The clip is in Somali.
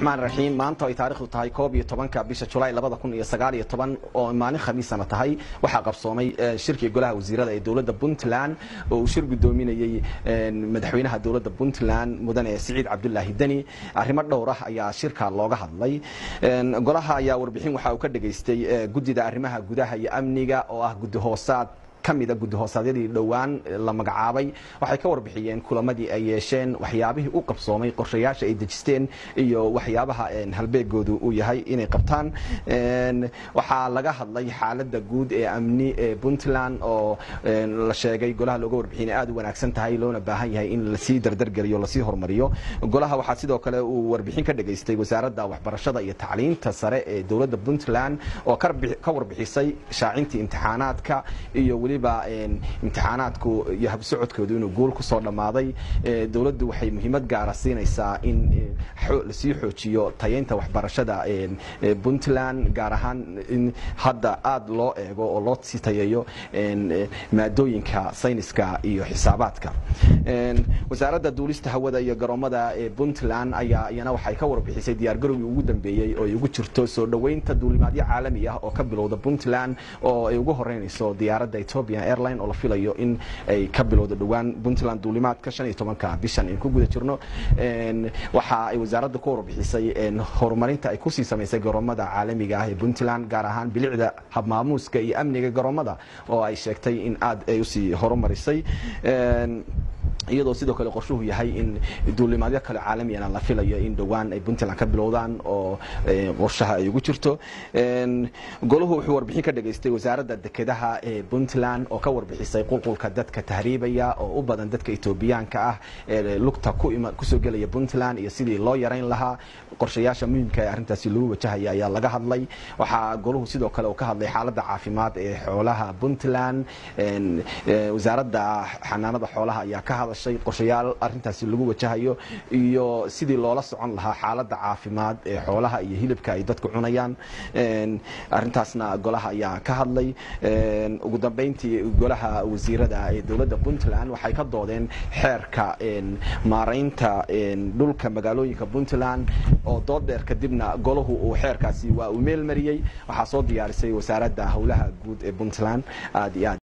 raxmaan raxiim maanta ay taarikhdu tahay koob iyo tobanka bisha julaay labada kun iyo sagaal iyo toban oo maalin khamiisana tahay waxaa qabsoomay shirkii golaha wasiirada ee dowladda puntland oo uu shir gudoominayey madaxweynaha dowladda puntland mudane siciid cabdulaahi deni arrimo dhowr ah ayaa shirka looga hadlay golaha ayaa warbixin waxa uu ka dhageystay guddida arrimaha gudaha iyo amniga oo ah guddi hoosaad kamida guddi hoosaadyadii dhowaan la magacaabay waxay ka warbixiyeen kulamadii ay yeesheen waxyaabihii u qabsoomay qorshayaasha ay dejisteen iyo waxyaabaha halbeegoodu uu yahay inay qabtaan waxaa laga hadlay xaalada guud ee amni ee puntland oo la sheegay golaha looga warbixin aad u wanaagsan tahay loona baahan yahay in lasii dardargeliyo lasii horumariyo golaha waxaa sidoo kale uu warbixin ka dhageystay wasaaradda waxbarashada iyo tacliinta sare ee dowladda puntland oo ka warbixisay shaacintii imtixaanaadka iyo weliba imtixaanaadku iyo habsocodkoodu inuu guul kusoo dhammaaday dowladdu waxay muhiimad gaara siinaysaa in lasii xoojiyo tayeynta waxbarashada puntland gaar ahaan in hadda aada loo eego oo loo sii tayeeyo maadooyinka sayniska iyo xisaabaadka wasaaradda duulista hawada iyo garoomada ee puntland ayaa iyana waxay ka warbixisay diyaargarowgii ugu dambeeyey oo ay ugu jirto soo dhoweynta duulimaadyo caalami ah oo ka bilowda puntland oo ay ugu horeynayso diyaaradda ethiopian airline oo la filayo in ay ka bilowdo dhowaan puntland duulimaadka shan iyo tobanka bishan in ku guda jirno waxa ay wasaaradda ku warbixisay horumarinta ay kusii samaysay garoomada caalamiga ah ee puntland gaar ahaan bilicda habmaamuuska iyo amniga garoomada oo ay sheegtay in aad ay usii horumarisay iyadoo sidoo kale qorshuhu yahay in duulimaadyo kale caalamiyana la filayo in dhowaan ay puntland ka bilowdaan oo qorshaha ay ugu jirto golahu wuxuu warbixin ka dhageystay wasaaradda dekedaha ee puntland oo ka warbixisay qulqulka dadka tahriibaya oo u badan dadka etoobiyaanka ah ee lugta kusoo gelaya puntland iyo sidii loo yarayn lahaa qorshayaasha muhiimka ee arrintaasi lagu wajahaya ayaa laga hadlay waxaa golahu sidoo kale uu ka hadlay xaaladda caafimaad ee xoolaha puntland wasaaradda xanaanada xoolaha ayaa ka hadashay qorshayaal arintaasi lagu wajahayo iyo sidii loola socon lahaa xaalada caafimaad ee xoolaha iyo hilibka ay dadku cunayaan arintaasna golaha ayaa ka hadlay ugu dambeyntii golaha wasiirada ee dowladda puntland waxay ka doodeen xeerka maaraynta dhulka magaalooyinka puntland oo dood dheer kadibna golahu uu xeerkaasi waa uu meel mariyey waxaa soo diyaarisay wasaaradda howlaha guud ee puntland aad iyo aad